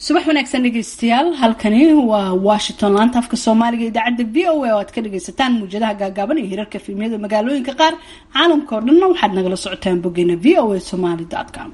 subax wanaagsan dhegeystayaal halkani waa washington laanta afka soomaaliga idaacadda v o a oo aad ka dhageysataan muwjadaha gaagaaban iyo hirarka fiimyada magaalooyinka qaar caalamka oo dhanna waxaad nagala socotaan boggeena v o a somaly com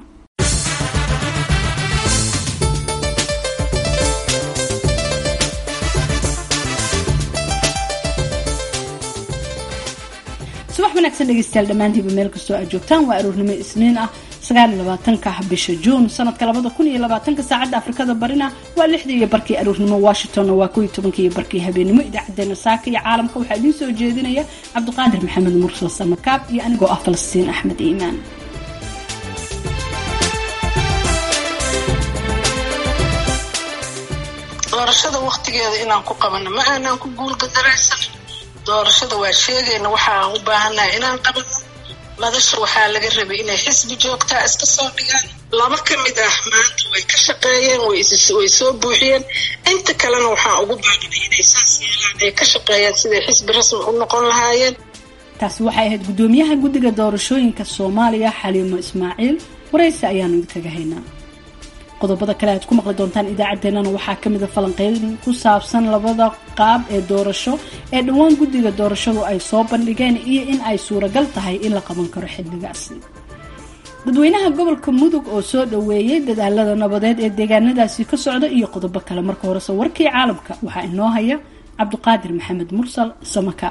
subax wanaagsan dhegeystayaal dhammaantiiba meel kastoo aad joogtaan waa aroornimo isniin ah sagaaliyolabaatanka bisha juun sanadka labada kun iyo labaatanka saacadda afrikada barina waa lixdii iyo barkii aroornimo washingtonna waa kow iyo tobankii iyo barkii habeenimo idaacadeena saaka iyo caalamka waxaa idiin soo jeedinaya cabdiqaadir maxamed mursal samakaab iyo anigoo ah falastiin axmed iimaan doorashada waktigeeda inaan ku qabano ma aanaan ku guulgadaraysan doorashada waa sheegayna waxaan u baahannahay inaan qabano madasha waxaa laga rabay inay xisbi joogtaa iska soo dhigaan laba ka mid ah maanta way ka shaqeeyeen way soo buuxiyeen inta kalena waxaan ugu baahanay inay saas yeelaan ay ka shaqeeyaan siday xisbi rasmi u noqon lahaayeen taasi waxay ahayd guddoomiyaha guddiga doorashooyinka soomaaliya xaliimo ismaaciil waraysi ayaanu idinkaga haynaa qodobada kale aad ku maqli doontaan idaacaddeenana waxaa ka mida falanqeyn ku saabsan labada qaab ee doorasho ee dhowaan guddiga doorashadu ay soo bandhigeen iyo in ay suuragal tahay in la qaban karo xilligaasi dadweynaha gobolka mudug oo soo dhoweeyey dadaalada nabadeed ee deegaanadaasi ka socda iyo qodobo kale marka horese warkii caalamka waxaa inoo haya cabdiqaadir maxamed mursal samaka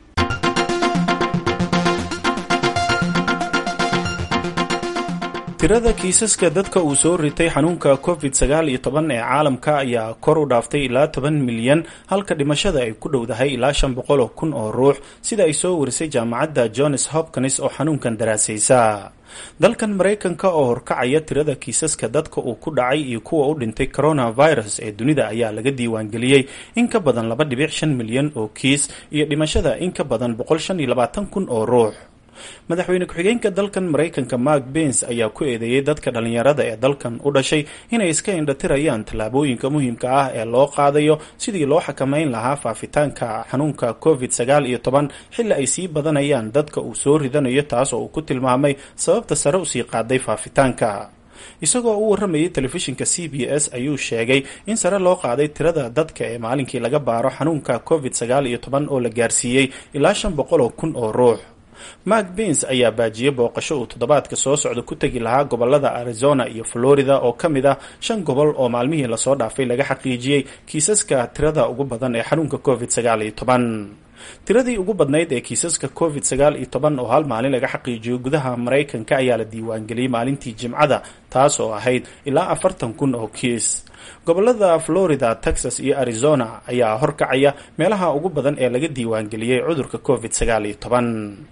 tirada kiisaska dadka uu soo ritay xanuunka covid sagaal iyo toban ee caalamka ayaa kor u dhaaftay ilaa toban milyan halka dhimashada ay ku dhowdahay ilaa shan boqol oo kun oo ruux sida ay soo warisay jaamacadda johns hopkins oo xanuunkan daraasaysa dalkan maraykanka oo horkacaya tirada kiisaska dadka uu ku dhacay iyo kuwa u dhintay coronavirus ee dunida ayaa laga diiwaangeliyey in ka badan laba dhibic shan milyan oo kiis iyo dhimashada in ka badan boqol shan iyo labaatan kun oo ruux madaxweyne ku-xigeenka dalkan maraykanka mark bens ayaa ku eedeeyey dadka dhallinyarada ee dalkan u dhashay inay iska indhatirayaan tallaabooyinka muhiimka ah ee loo qaadayo sidii loo xakameyn lahaa faafitaanka xanuunka covid sagaal iyo toban xilli ay sii badanayaan dadka uu soo ridanayo taas oo uu ku tilmaamay sababta sare usii qaaday faafitaanka isagoo u warramayay telefishinka c b s ayuu sheegay in sare loo qaaday tirada dadka ee maalinkii laga baaro xanuunka covid sagaal iyo toban oo la gaarsiiyey ilaa shan boqol oo kun oo ruux mark bens ayaa baajiyey booqasho uu toddobaadka soo socda ku tegi lahaa gobolada arizona iyo florida oo ka mid ah shan gobol oo maalmihii lasoo dhaafay laga xaqiijiyey kiisaska tirada ugu badan ee xanuunka covid sagaal iyo toban tiradii ugu badnayd ee kiisaska covid sagaal iyo toban oo hal maalin laga xaqiijiyo gudaha maraykanka ayaa la diiwaangeliyey maalintii jimcada taas oo ahayd ilaa afartan kun oo kiis gobolada florida texas iyo arizona ayaa horkacaya meelaha ugu badan ee laga diiwaangeliyey cudurka covid sagaal iyo toban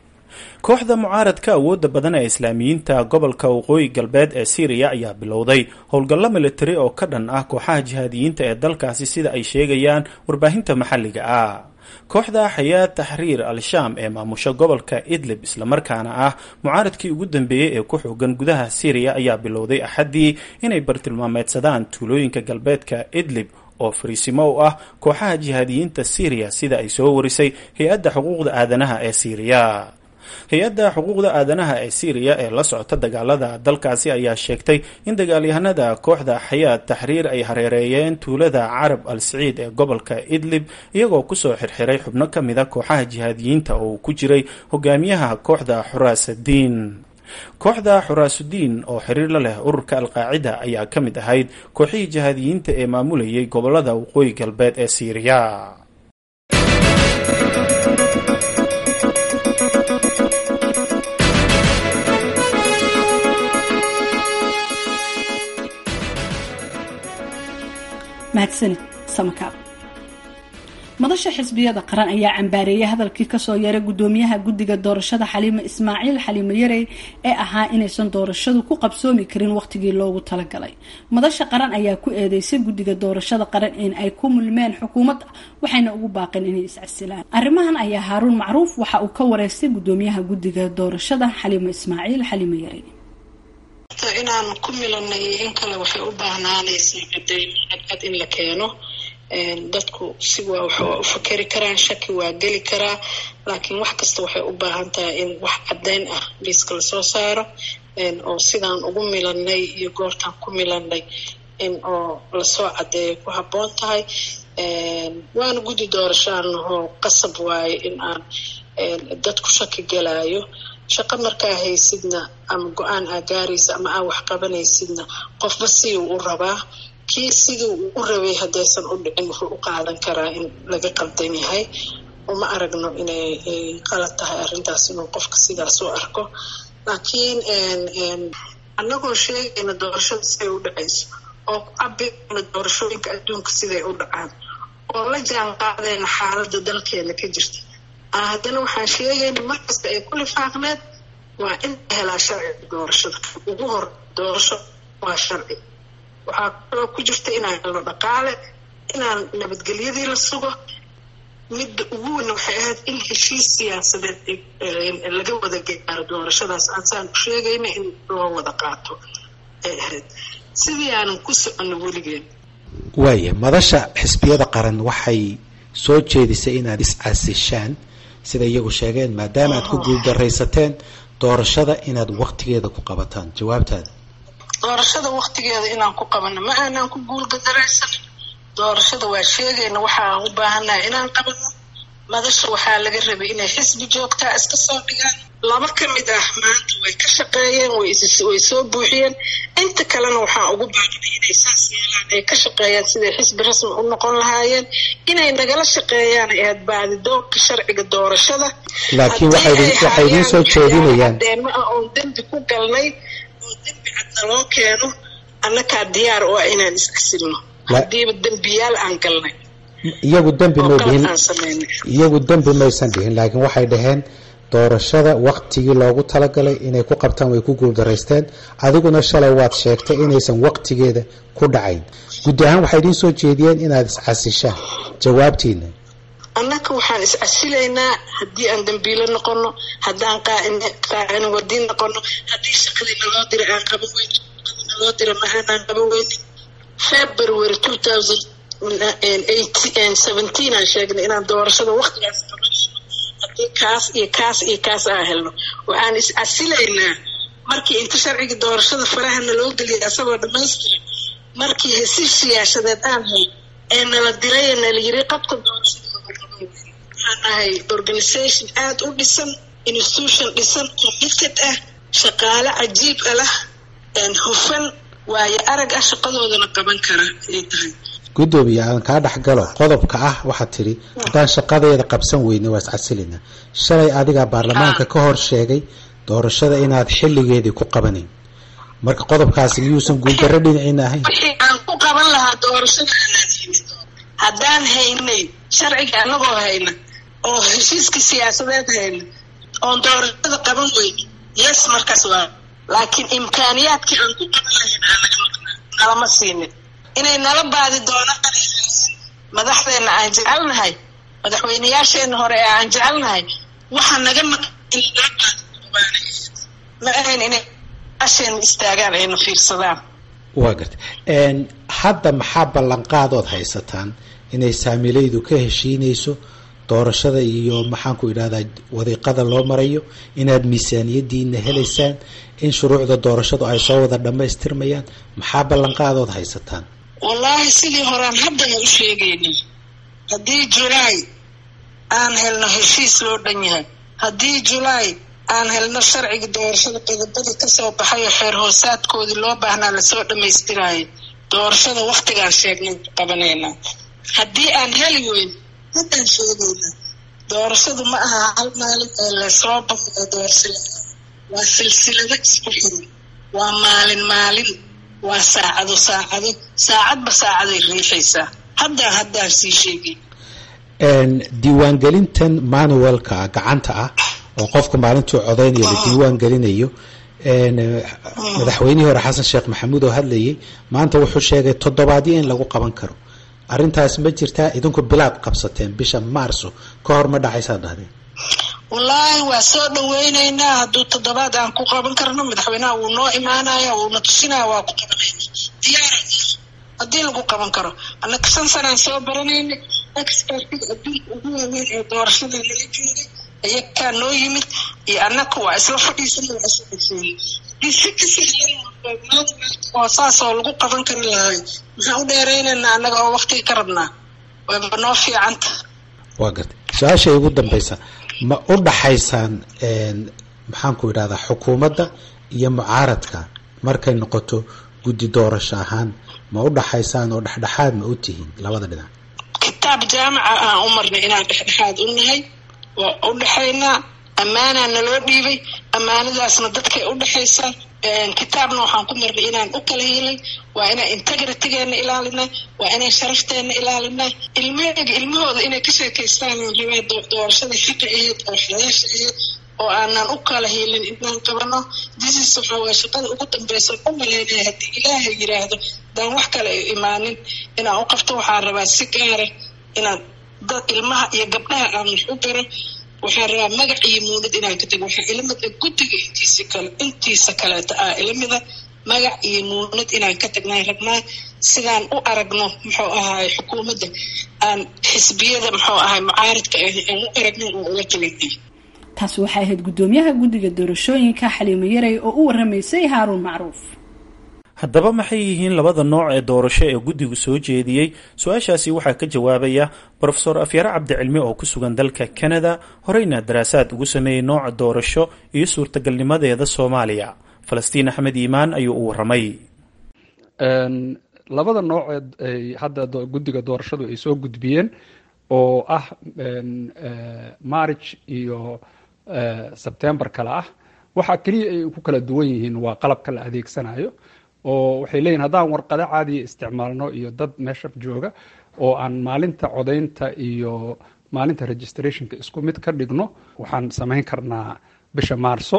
kooxda mucaaradka awoodda badan ee islaamiyiinta gobolka waqooyi galbeed ee syriya ayaa bilowday howlgallo militari oo ka dhan ah kooxaha jihaadiyiinta ee dalkaasi sida ay sheegayaan warbaahinta maxalliga ah kooxda xayaad taxriir al-shaam ee maamusha gobolka idlib islamarkaana ah mucaaradkii ugu dambeeyey ee ku xoogan gudaha syriya ayaa bilowday axaddii inay bartilmaameedsadaan tuulooyinka galbeedka idlib oo fariisimo u ah kooxaha jihaadiyiinta syriya sida ay soo warisay hay-adda xuquuqda aadanaha ee syriya hay-adda xuquuqda aadanaha ee syriya ee la socota dagaalada dalkaasi ayaa sheegtay in dagaalyahanada kooxda xayaad taxriir ay hareereeyeen tuulada carab al saciid ee gobolka idlib iyagoo kusoo xirxiray xubno ka mida kooxaha jihaadiyiinta oo uu ku jiray hogaamiyaha kooxda xuraasadiin kooxda xuraasudiin oo xiriir la leh ururka alqaacida ayaa ka mid ahayd kooxihii jihaadiyiinta ee maamulayay gobolada waqooyi galbeed ee syriya mahadsanid samakaab madasha xisbiyada qaran ayaa cambaareeyay hadalkii kasoo yaray gudoomiyaha guddiga doorashada xaliimo ismaaciil xaliimo yarey ee ahaa inaysan doorashadu ku qabsoomi karin waqtigii loogu talagalay madasha qaran ayaa ku eedeysay guddiga doorashada qaran in ay ku mulmeen xukuumadda waxayna ugu baaqeen inay iscasilaan arrimahan ayaa haaruun macruuf waxa uu ka wareystay gudoomiyaha guddiga doorashada xaliimo ismaaciil xaliimo yarey inaan ku milanay in kale waxay u baahnaanaysaa caddayn cadcad in la keeno dadku si waa wax waa u fakeri karaan shaki waa geli karaa laakiin wax kasta waxay u baahan tahay in wax caddayn ah liiska lasoo saaro oo sidaan ugu milanay iyo goortaan ku milanay in oo lasoo caddeeya ku habboon tahay waana guddi doorashaanahoo qasab waaye in aan dad ku shaki galaayo shaqo markaa haysidna ama go-aan aa gaaraysa ama aa wax qabanaysidna qofba sidii u rabaa kii sidii uu u rabay haddaysan u dhicin wuxuu u qaadan karaa in laga qaldan yahay uma aragno inay qalad tahay arrintaas inuu qofka sidaas u arko laakiin annagoo sheegayna doorashada siday u dhacayso oo ku cabirayna doorashooyinka adduunka siday u dhacaan oo la jaan qaadayna xaaladda dalkeena ka jirta haddana waxaan sheegayna markasta ay ku lifaaqneed waa in la helaa sharciga doorashada ugu hor doorasho waa sharci waxaa kaloo ku jirta inaan helno dhaqaale inaan nabadgelyadii la sugo midda ugu weyn waxay ahayd in heshiis siyaasadeed laga wada gaaro doorashadaas aansaan u sheegayna in loo wada qaato ay ahayd sidii aanan ku soconno weligeen waaya madasha xisbiyada qaran waxay soo jeedisay inaad is-casishaan sida iyagu sheegeen maadaama aad ku guuldaraysateen doorashada inaad waktigeeda ku qabataan jawaabtaada doorashada waktigeeda inaan ku qabano ma aanaan ku guulgadaraysan doorashada waa sheegayna waxaan u baahannaha inaan qabano madasha waxaa laga rabay inay xisbi joogtaa iska soo dhigaan laba ka mid ah maanta way ka shaqeeyeen way soo buuxiyeen inta kalena waxaan ugu baaqnay inay saas yeelaan ay ka shaqeeyaan siday xisbi rasmi u noqon lahaayeen inay nagala shaqeeyaan ay ahayd baadidoonka sharciga doorashada laakiin waxay idiin soo jeedinayaan deema ah oon dembi ku galnay oo dembi cadna loo keeno annakaa diyaar oo ah inaan iscasilno haddiiba dembiyaal aan galnay iyagu dembi may dhihin aan samaynay iyagu dembi maysan dhihin laakiin waxay dhaheen doorashada waktigii loogu talagalay inay ku qabtaan way ku guuldaraysteen adiguna shalay waad sheegtay inaysan waktigeeda ku dhacayn guddi ahaan waxay idiin soo jeediyeen inaad iscasishaan jawaabtiina annaka waxaan iscasilaynaa haddii aan dambiilo noqono haddaan qaacin wadiin noqono haddii shaqadii naloo dira aan qaban weyn shaqadii naloo dira ma aanaan qaban weynin february two thousand seventeen aan sheegnay inaan doorashada waktigaas qabanayno haddii kaas iyo kaas iyo kaas aan helno waxaan is-casilaynaa markii inta sharciga doorashada faraha naloo geliyay asagoo dhammaystiran markii hesiis siyaasadeed aan hay ee nala diray ee nala yiri qabka doorashada waxaan ahay organisation aada u dhisan institution dhisan committed ah shaqaale cajiib a lah hufan waayo arag ah shaqadoodana qaban kara ay tahay guddoomiye aan kaa dhexgalo qodobka ah waxaad tidhi haddaan shaqadeeda qabsan weyne waa iscasilina shalay adigaa baarlamaanka ka hor sheegay doorashada inaad xilligeedii ku qabanayn marka qodobkaasi miyuusan guuldarro dhinaciina ahayn wixii aan ku qaban lahaa doorashada aanaan haynin haddaan haynay sharciga anagoo hayna oo heshiiska siyaasadeed hayna oon doorashada qaban weyne yes markaas waa laakiin imkaaniyaadkii aan ku qaban lahayn aan naga maqnaa nalama siinin inay nala baadi doonaan madaxdeena aan jecelnahay madaxweyneyaasheena hore ee aan jecelnahay waxaa naga maqan in nala baadi ma ahayn inay asheena istaagaan ayna fiirsadaan waa garta hadda maxaa ballanqaadood haysataan inay saamilaydu ka heshiinayso doorashada iyo maxaanku idhahdaa wadiiqada loo marayo inaad miisaaniyadiina helaysaan in shuruucda doorashadu ay soo wada dhammaystirmayaan maxaa ballanqaadood haysataan wallaahi sidii horaan haddana u sheegaynay haddii julaay aan helno heshiis loo dhan yahay haddii julaay aan helno sharciga doorashada qodobadii kasoo baxayo xeer hoosaadkoodii loo baahnaa lasoo dhammaystiraayo doorashada waktigaan sheegnay qabanaynaa haddii aan heli weyn haddaan sheegaynaa doorashadu ma aha hal maalin ee lasoo baxo ee doorashada waa silsilado isku xiran waa maalin maalin waa saacado saacado saacadba saacaday riixaysaa haddaan haddaan sii sheegay diiwaangelintan manualka gacanta ah oo qofka maalintuu codeynayo la diiwaan gelinayo madaxweynihii hore xasan sheekh maxamuud oo hadlayay maanta wuxuu sheegay toddobaadyo in lagu qaban karo arrintaas ma jirtaa idinku bilaad qabsateen bisha maarso ka hor ma dhacaysaa dhahdeen wallaahi waa soo dhaweyneynaa hadduu toddobaad aan ku qaban karno madaxweynaha wuu noo imaanaya wuuna tusinaya waa ku qabanayna diyaara haddii lagu qaban karo annaka shan sanaan soo baranaynay expertiga adduunka ugu waaweyn ee doorashada nala joogay ayakaa noo yimid iyo annaka waa isla fadhiisana waa isla dhexeeyey haddii si ka sahlan oo saasoo lagu qaban kari lahay maxaan u dheeraynaynaa annaga oo waktiga ka rabnaa wayba noo fiicanta waa gartay su-aashay ugu dambaysa ma u dhaxaysaan maxaanku idhahdaa xukuumadda iyo mucaaradka markay noqoto guddi doorasho ahaan ma u dhaxaysaan oo dhexdhexaad ma u tihiin labada dhinac kitaab jaamaca aan u marnay inaan dhexdhexaad u nahay waa u dhexaynaa ammaanaa naloo dhiibay ammaanadaasna dadkay u dhexaysaa kitaabna waxaan ku marnay inaan u kala helay waa inaan integritygeena ilaalinaa waa inaan sharafteena ilaalinaa ilmaheyga ilmahooda inay ka sheekaystaan rabaa doorashadii xaqa ahayd oo xalaasha ahayd oo aanan u kala helin inaan qabano disis waxaa waye shaqada ugu dambeysa u malaynaya haddii ilaahay yiraahdo daan wax kale ay imaanin inaan u qabto waxaan rabaa si gaara inaan dad ilmaha iyo gabdhaha aan wax u baro waxaan rabaa magac iyo muunad inaan ka tago waxaa ilamida guddiga intiisa kale intiisa kaleeta ah ilamida magac iyo muunad inaan ka tagnaan rabnaa sidaan u aragno muxuu ahaay xukuumadda aan xisbiyada muxuu ahaay mucaaridka aan u aragno oo ula talinay taasi waxay ahayd guddoomiyaha guddiga doorashooyinka xaliimo yaray oo u waramaysay haaruun macruuf haddaba maxay yihiin labada nooc ee doorasho ee guddigu soo jeediyey su-aashaasi waxaa ka jawaabaya brofesor afyare cabdicilmi oo ku sugan dalka canada horeyna daraasaad ugu sameeyey nooca doorasho iyo suurtagalnimadeeda soomaaliya falastiin axmed iimaan ayuu u waramay labada nooceed ay hadda guddiga doorashadu ay soo gudbiyeen oo ah march iyo sebtember kale ah waxaa keliya ay ku kala duwan yihiin waa qalabka la adeegsanayo oo waxay leeyihin haddaan warqado caadiya isticmaalno iyo dad meesha jooga oo aan maalinta codaynta iyo maalinta registrationka isku mid ka dhigno waxaan samayn karnaa bisha maarso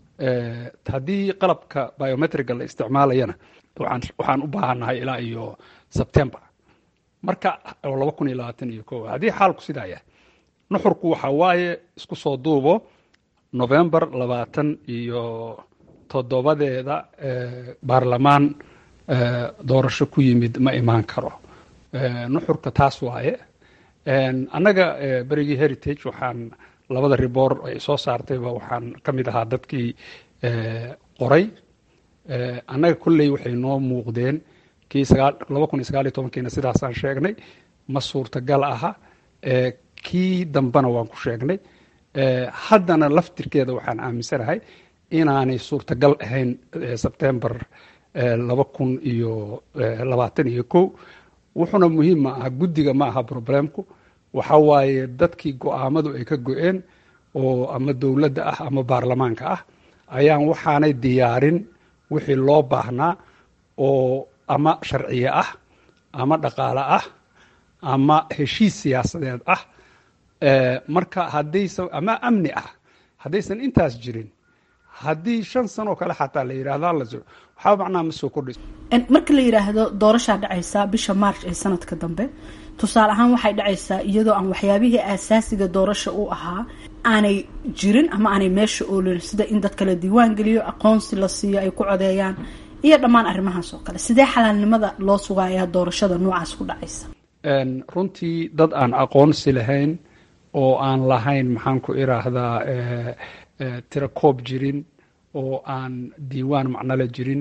haddii qalabka biometriga la isticmaalayana waxaan u baahannahay ilaa iyo sebtember marka oo laba kun iyo labaatan iyo ko haddii xaalku sidaa yahay nuxurku waxa waaye isku soo duubo november labaatan iyo toddobadeeda baarlamaan doorasho ku yimid ma imaan karo nuxurka taas waaye annaga berigii heritage waxaan labada riboor ay soo saartayba waxaan ka mid ahaa dadkii qoray annaga kolley waxay noo muuqdeen kii laba kun iyo sagaal iyo tobankiina sidaasaan sheegnay ma suurtagal aha kii dambena waan ku sheegnay haddana laftirkeeda waxaan aaminsanahay inaanay suurtagal ahayn sebtember laba kun iyo labaatan iyo kow wuxuuna muhiim ma aha guddiga ma aha problemku waxa waaye dadkii go-aamadu ay ka go-een oo ama dowladda ah ama baarlamaanka ah ayaan waxaanay diyaarin wixii loo baahnaa oo ama sharciye ah ama dhaqaale ah ama heshiis siyaasadeed ah marka haddaysan ama amni ah haddaysan intaas jirin haddii shan sanoo kale xataa la yidhahda la waxaa macnaha ma soo kordhayso marka la yidhaahdo doorashaa dhacaysaa bisha march ee sanadka dambe tusaale ahaan waxay dhacaysaa iyadoo aan waxyaabihii aasaasiga doorasha u ahaa aanay jirin ama aanay meesha oolin sida in dadka la diiwaan geliyo aqoonsi la siiyo ay ku codeeyaan iyo dhammaan arrimahaas oo kale sidee xalaalnimada loo sugayaa doorashada noocaas ku dhacaysa runtii dad aan aqoonsi lahayn oo aan lahayn maxaan ku iraahdaa tirakoob jirin oo aan diiwaan macnole jirin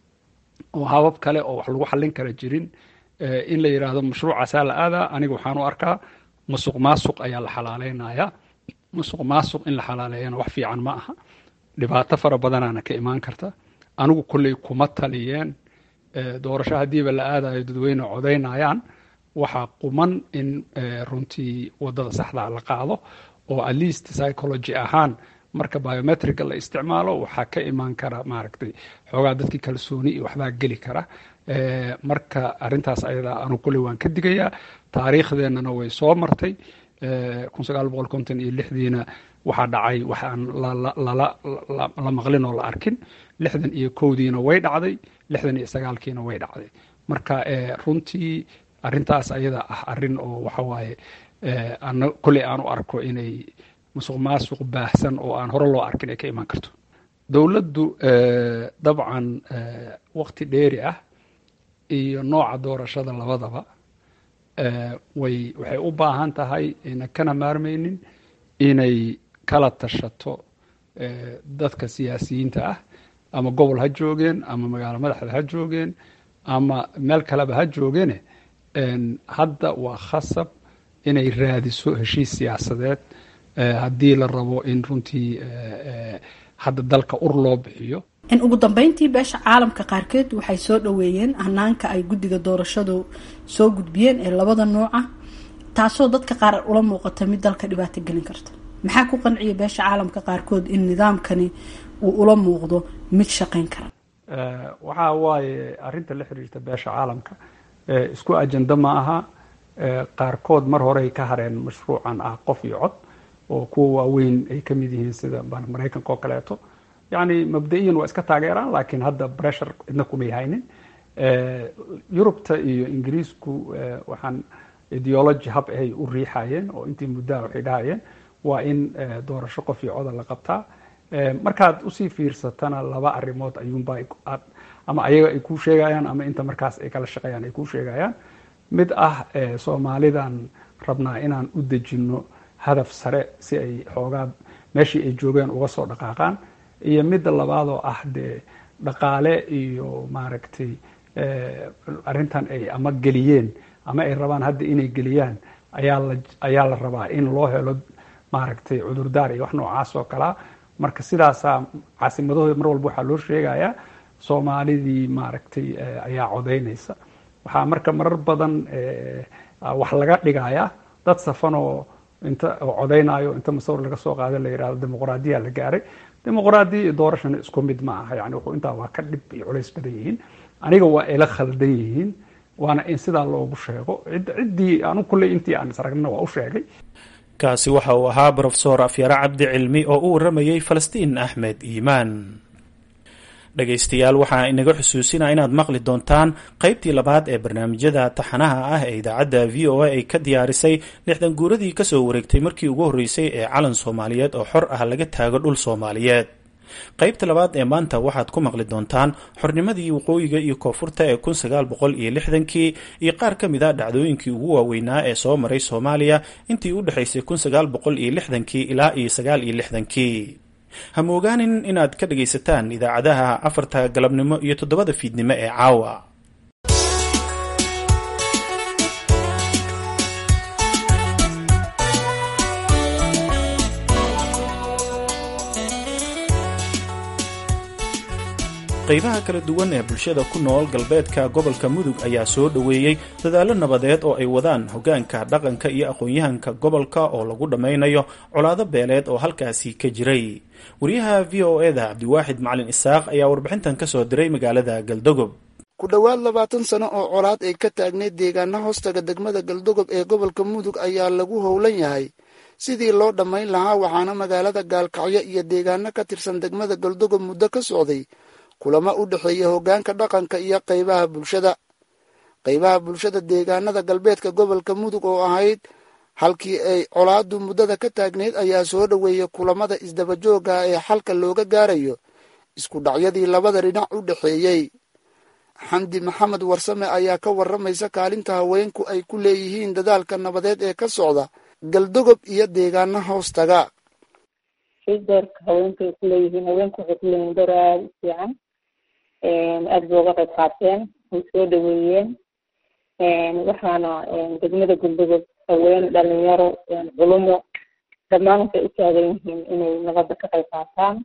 oo habab kale oo wax lagu xallin kara jirin in la yidhaahdo mashruucaasaa la aadaa aniga waxaan u arkaa musuq maasuq ayaa la xalaaleynaya musuq maasuq in la xalaaleeyana wax fiican ma aha dhibaato fara badanaana ka imaan karta anigu kolley kuma taliyeen doorasho haddiiba la aadayo dadweyne codaynayaan waxaa quman in runtii wadada saxdaa la qaado oo at least psychology ahaan marka biometrica la isticmaalo waxaa ka imaan kara maaragtay xoogaa dadkii kalsooni iyo waxbaa geli kara marka arintaas ayadaa anu kolley waan ka digayaa taariikhdeenana way soo martay kun sagaal boqol konton iyo lixdiina waxaa dhacay waxaan la maqlin oo la arkin lixdan iyo kowdiina way dhacday lixdan iyo sagaalkiina way dhacday marka runtii arintaas ayada ah arin oo waxawaaye kolley aan u arko inay musuq maasuq baahsan oo aan hore loo arkin ay ka imaan karto dowladdu dabcan wakti dheeri ah iyo nooca doorashada labadaba way waxay u baahan tahay ayna kana maarmaynin inay kala tashato dadka siyaasiyiinta ah ama gobol ha joogeen ama magaalo madaxda ha joogeen ama meel kaleba ha joogeene hadda waa khasab inay raadiso heshiis siyaasadeed haddii la rabo in runtii hadda dalka ur loo bixiyo in ugu dambeyntii beesha caalamka qaarkeed waxay soo dhoweeyeen hanaanka ay guddiga doorashadu soo gudbiyeen ee labada nooca taasoo dadka qaar ula muuqata mid dalka dhibaato gelin karta maxaa ku qanciya beesha caalamka qaarkood in nidaamkani uu ula muuqdo mid shaqayn kara waxaa waaye arrinta la xiriirta beesha caalamka isku ajenda ma aha qaarkood mar horey ka hareen mashruucan ah qof iyo cod oo kuwa waaweyn ay ka mid yihiin sida maraykanka oo kaleeto yacni mabda-iyan waa iska taageeraan laakiin hadda pressure cidna kumay haynin yurubta iyo ingiriisku waxaan ideology hab ahay u riixayeen oo intii muddaha waxay dhahayeen waa in doorasho qof iyo coda la qabtaa markaad usii fiirsatana laba arrimood ayuunba ama ayaga ay kuu sheegayaan ama inta markaas ay kala shaqeeyaan ay kuu sheegayaan mid ah soomaalidan rabnaa inaan u dejinno hadaf sare si ay xoogaa meeshii ay joogeen uga soo dhaqaaqaan iyo midda labaadoo ah dee dhaqaale iyo maaragtay arrintan ay ama geliyeen ama ay rabaan hadda inay geliyaan ayaa la ayaa la rabaa in loo helo maaragtay cudurdaar iyo wax noocaas oo kalea marka sidaasaa caasimadahooda mar walba waxaa loo sheegayaa soomaalidii maaragtay ayaa codaynaysa waxaa marka marar badan wax laga dhigayaa dad safanoo inta codaynayo inta masawir laga soo qaada la yihahdo dimuqraadiya la gaaray dimuqraadiya iyo doorashana isku mid ma aha yani wuxuu intaa waa ka dhib iyo culays badan yihiin aniga waa ila khaldan yihiin waana in sidaa loogu sheego ciddii anu kulley intii aan isragna waa u sheegay kaasi waxa uu ahaa brofesor afyare cabdi cilmi oo u waramayey falastiin axmed iimaan dhegaystayaal waxaa inaga xusuusinaa inaad maqli doontaan qaybtii labaad ee barnaamijyada taxanaha ah ee idaacadda v o a ay ka diyaarisay lixdan guuradii kasoo wareegtay markii ugu horreysay ee calan soomaaliyeed oo xor ah laga taago dhul soomaaliyeed qaybta labaad ee maanta waxaad ku maqli doontaan xornimadii waqooyiga iyo koonfurta ee kun sagaal boqol iyo lixdankii iyo qaar ka mid a dhacdooyinkii ugu waaweynaa ee soo maray soomaaliya intii u dhexaysay kun sagaal boqol iyo lixdankii ilaa iyo sagaal iyo lixdankii ha moogaanin inaad ka dhagaysataan idaacadaha afarta galabnimo iyo toddobada fiidnimo ee caawa qaybaha kala duwan ee bulshada ku nool galbeedka gobolka mudug ayaa soo dhoweeyey dadaallo nabadeed oo ay wadaan hoggaanka dhaqanka iyo aqoon-yahanka gobolka oo lagu dhammaynayo colaado beeleed oo halkaasi ka jiray wariyaha v o eda cabdiwaaxid macalin isaaq ayaa warbixintan ka soo diray magaalada galdogob ku dhowaad labaatan sano oo colaad ay ka taagneyd deegaana hoostaga degmada galdogob ee gobolka mudug ayaa lagu howlan yahay sidii loo dhammayn lahaa waxaana magaalada gaalkacyo iyo deegaano ka tirsan degmada galdogob muddo ka socday kulamo u dhexeeya hoggaanka dhaqanka iyo qaybaha bulshada qaybaha bulshada deegaanada galbeedka gobolka mudug oo ahayd halkii ay colaadu muddada ka taagneyd ayaa soo dhoweeyay kulamada isdabajooga ee xalka looga gaarayo isku dhacyadii labada dhinac u dhexeeyey xamdi maxamed warsame ayaa ka warramaysa kaalinta haweenku ay ku leeyihiin dadaalka nabadeed ee ka socda galdogob iyo deegaana hoostaga doorka haweenka ay kuleeyihiin haweenku waxay kuleeyihiin door aada u fiican aada bay uga qayb qaateen way soo dhaweeyeen waxaana degmada galdogob haween dhalinyaro culumo dhammaan waxay u taagan yihiin inay nabadda ka qayb qaataan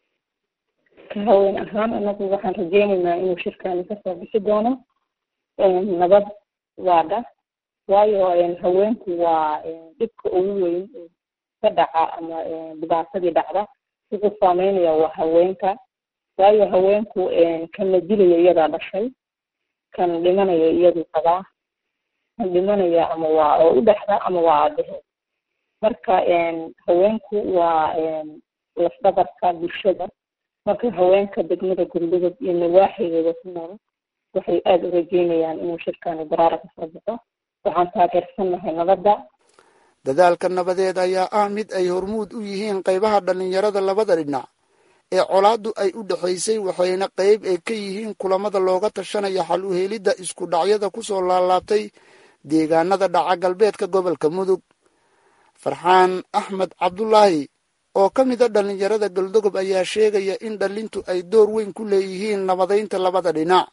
ka haween ahaan anagu waxaan rajeynaynaa inuu shirkani kasoo bixi doono nabad waadha waayo haweenku waa dhibka ugu weyn ka dhaca ama dhibaatadii dhacda wuxuu saameynaya waa haweenka waayo haweenku kan la dilaya iyadaa dhashay kan dhimanaya iyaduu qabaa kan dhimanaya ama waa oo u dhexda ama waa aabaheed marka haweenku waa lafdhabarka bulshada marka haweenka degmada gurdogob iyo nawaaxigeeda ku nool waxay aada u rajeynayaan inuu shirkani baraara kasoo baxo waxaan taageersannahay nabadda dadaalka nabadeed ayaa ah mid ay hormuud u yihiin qaybaha dhallinyarada labada dhinac ee colaaddu ay u dhexaysay waxayna qayb ay ka yihiin kulamada looga tashanaya xal u helidda isku dhacyada ku soo laalaabtay deegaanada dhaca galbeedka gobolka mudug farxaan axmed cabdulaahi oo ka mid a dhallinyarada galdogob ayaa sheegaya in dhalintu ay door weyn ku leeyihiin nabadaynta labada dhinac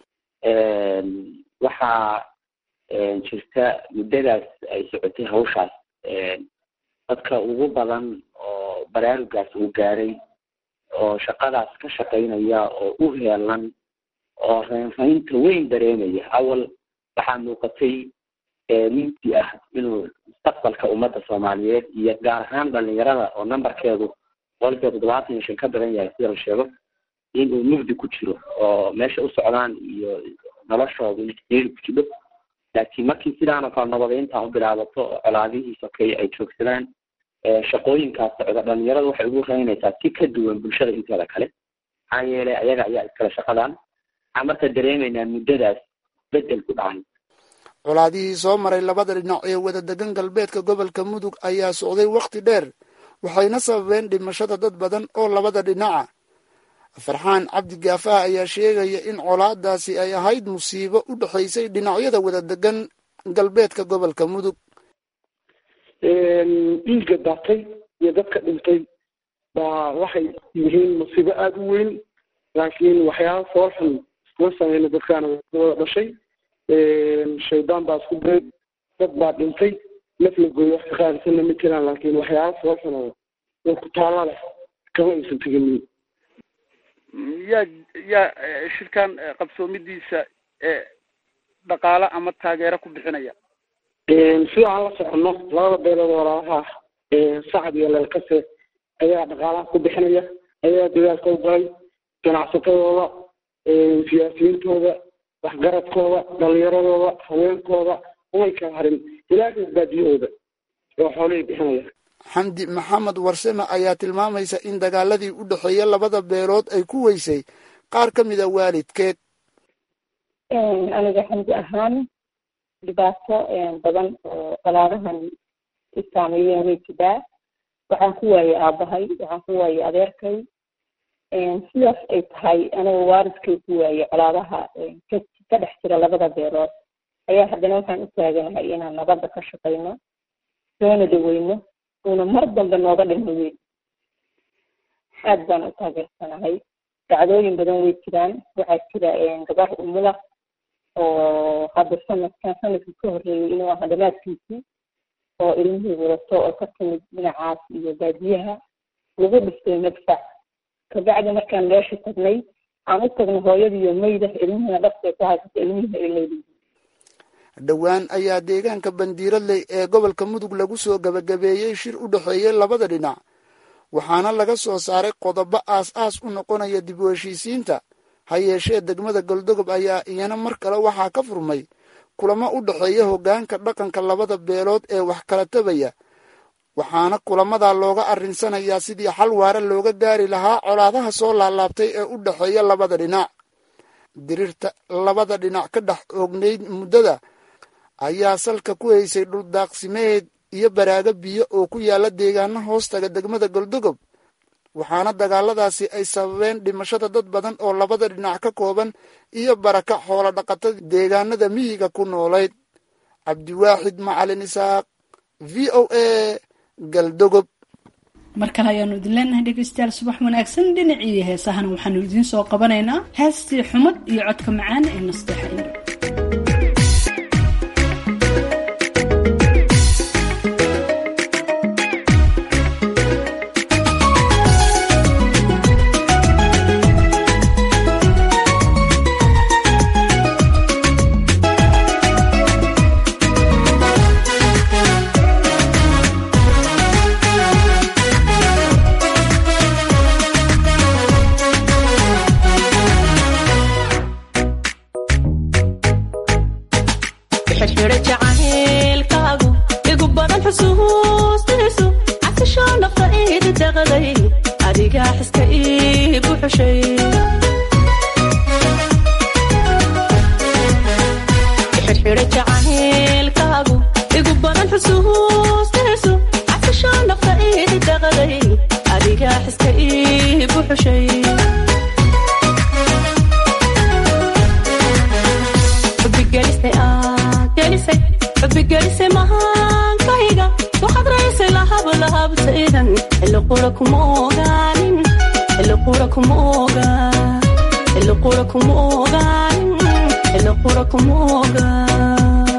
waxaa jirta muddadaas ay socotay hawshaas dadka ugu badan oo baraarugaas uu gaaray oo shaqadaas ka shaqaynaya oo u heelan oo reynreynta weyn dareemaya awal waxaa muuqatay ninkii ah inuu mustaqbalka ummadda soomaaliyeed iyo gaar ahaan dhalinyarada oo numberkeedu boqolkiiba toddobaatan iyo shan ka badan yahay sida la sheego inuu mugdi ku jiro oo meesha u socdaan iyo noloshooda inxiriiri ku jiro laakiin markii sidaan oo kale nabadeynta u bilaabato oo colaadihii sokeeye ay joogsadaan shaqooyinkaas socda dhalinyarada waxay ugu reynaysaa si ka duwan bulshada inteeda kale maxaa yeelay ayaga ayaa iskale shaqadan waxaan marka dareemaynaa muddadaas bedel ku dhacay colaadihii soo maray labada dhinac ee wada degan galbeedka gobolka mudug ayaa socday wakhti dheer waxayna sababeen dhimashada dad badan oo labada dhinaca farxaan cabdi gaafaha ayaa sheegaya in colaadaasi ay ahayd musiibo u dhexaysay dhinacyada wada degan galbeedka gobolka mudug dhiigga daatay iyo dadka dhintay baa waxay yihiin musiibo aada u weyn laakiin waxyaaba foolxun iskuma sameyna dadkaana wada dhashay shaydaan baa isku diray dad baa dhintay naf la gooyo wax ka qaadisanna ma jiraan laakiin waxyaaba foolxun oo oo ku taala leh kama aysan teginin yaa yaa shirkan qabsoomidiisa dhaqaale ama taageero ku bixinaya sida aan la soconno labada beelood walaalaha sacad iyo leelkase ayaa dhaqaalaha ku bixinaya ayaa dadaalka u galay ganacsatadooda siyaasiyiintooda waxgaradkooda dhalinyaradooda haweenkooda umay kala harin ilaa baadiyahooda oo xoolihii bixinaya xamdi maxamed warsame ayaa tilmaamaysa in dagaaladii u dhexeeya labada beelood ay ku weysay qaar ka mid a waalidkeed aniga xamdi ahaan dhibaato badan oo qalaadahan i saameeyeen way jiraa waxaan ku waayey aabahay waxaan ku waayey adeerkay sidaas ay tahay aniga waalidkay ku waayey colaadaha ka dhex jira labada beelood ayaa haddana waxaan u taaganahay inaan nabadda ka shaqayno soona dhaweyno uuna mar dambe nooga dhimo weyn aad baan u taageersanahay dacdooyin badan way jiraan waxaa jira gabar umula oo hadda sanadkan sanadkii ka horreeyey inuu aha dhamaadkiisii oo ilmihii wadato oo ka timid dhinacaas iyo baadiyaha lagu dhistay madfac kabacdi markaan meesha tagnay aan u tagno hooyadiiyo mayda ilmihiina dhaftay ku haysata ilmihiina ay leeyihiin dhowaan ayaa deegaanka bandiiradley ee gobolka mudug lagu soo gabagabeeyey shir u dhexeeyey labada dhinac waxaana laga soo saaray qodobo aas-aas u noqonaya dib u heshiisiinta ha yeeshee degmada goldogob ayaa iyana mar kale waxaa ka furmay kulamo u dhexeeya hoggaanka dhaqanka labada beelood ee wax kala tabaya waxaana kulamadaa looga arrinsanayaa sidii xal waara looga gaari lahaa colaadaha soo laalaabtay ee u dhexeeya labada dhinac diriirta labada dhinac ka dhex oognayd muddada ayaa salka ku haysay dhuldaaqsimeed iyo baraago biyo oo ku yaala deegaano hoostaga degmada goldogob waxaana dagaaladaasi ay sababeen dhimashada dad badan oo labada dhinac ka kooban iyo baraka xoolo dhaqatada deegaanada miyiga ku noolayd cabdiwaaxid macalin isaaq v o a galdogob mar kale ayaanu idin leenahay dhegeystayaal subax wanaagsan dhinacii heesahana waxaanu idiin soo qabanaynaa heestii xumad iyo codka macaan ee nasteexa indho xubbigelise mahaankayga waxaad raysay lahablahabtaydan xilli qura kuma ogaanin xilli qura kuma ogaa xilli qura kuma ogaanin xilli qura kuma ogaa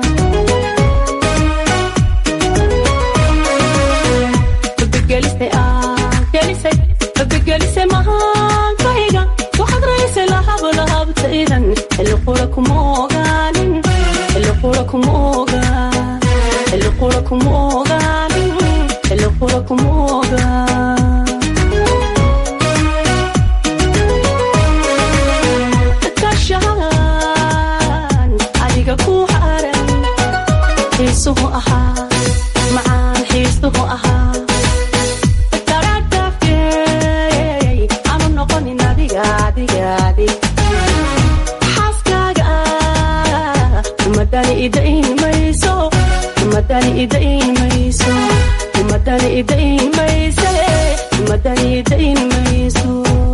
babigelisay mahaankayga waxaad raysay lahablahabtaydan xilli qura kuma ogaanin xilli qura kuma ogaa xilli qura kuma ogaanin xilli qura kuma ogaa kashaan adiga ku xaran xiisuhu ahaa macaan xiisuhu ahaa xaaskaaga umadani idain mayso umadani idain mayso umadani idain mayse umadani idain mayso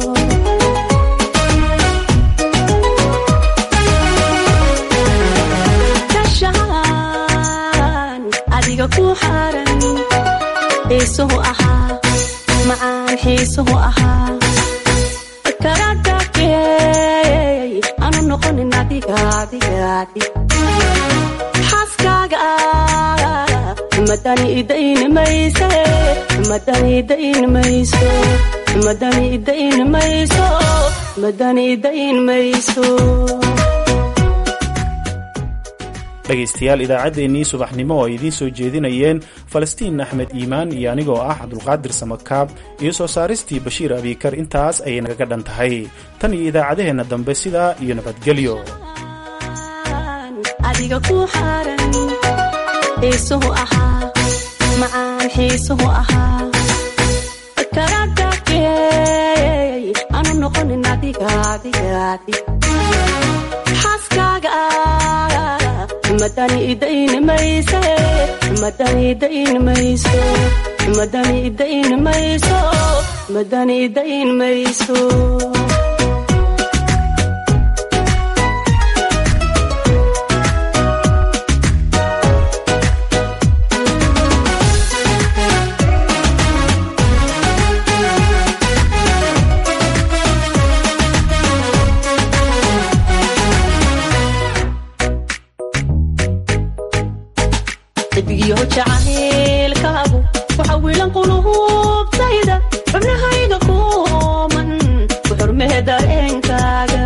kashaan adiga ku xaran xiisuhu ahaa macaan xiisuhu ahaa anu noqonin adigaadigaadi xaaskaaga madani idain mayse madani idain mayso madani idain mayso madani idain mayso dhegaystayaal idaacaddeenii subaxnimo oo ay idiin soo jeedinayeen falastiin axmed iimaan iyo anigoo ah cabdulqaadir samakaab iyo soo saaristii bashiir abiikar intaas ayay nagaga dhan tahay tan iyo idaacadaheenna dambe sidaa iyo nabadgelyo adiga ku xaran xiisuhu ahaa macaan xiisuhu ahaa karadakey anu noqonin adigaadigaadi xaaskaaga madani idain mayse madani idain mayso madani idain mayso madani idain mayso xidigyo jacaylkaagu waxa wiilan qulubtayda xubnahayga kuman ku xurmee dareenkaaga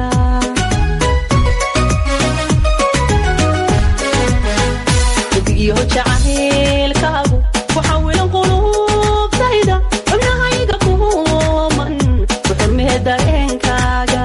xidigyo jacaylkaagu waxa wiilan qulubtayda xubnahayga kuman ku xurmee dareenkaaga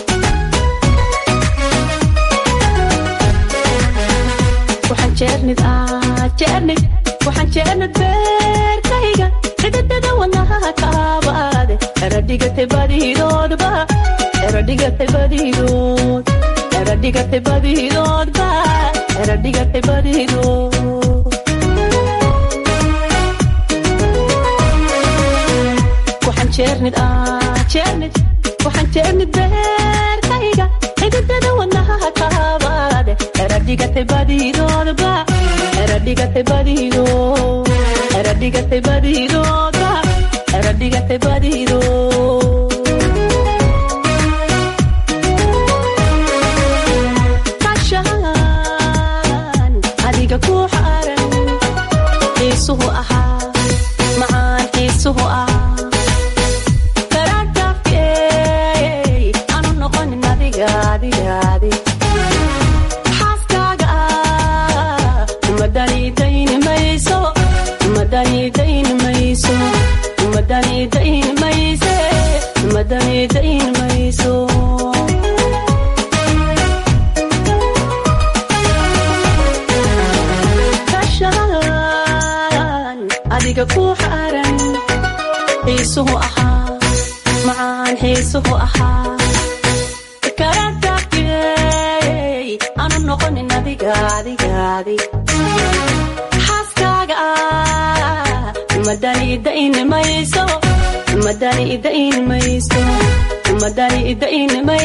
waxaan jeernid ah jeernid waxaan jeernid beerkayga xididada wadnaha kaabaade eradhigatay badidoodba eradhigatay badidood eradhigatay badidoodba eradhigatay badidood waxaan jeernid ah jeernid waxaan jeernid beerkayga xididada wadnaha kaabaade eradhigatay badidoodba eradhigatay badidood eradhigatay badidoodba eradhigatay badidood kashaan adiga ku xaran xiisuhu ahaa macaan xiisuhu ahaa karadhafkey anu noqonin adigaadigaadi xaaskaaga madani dayn mayso madani dayn mayso madani dayn mayse madani dayn mayso kashaan adiga ku xaran xiisuhu ahaa macaan xiisuhu ahaa karadhafkey anu noqonin adigaadigaadi xaaskaaga madani dayn mayso madani dayn mayso madani dayn may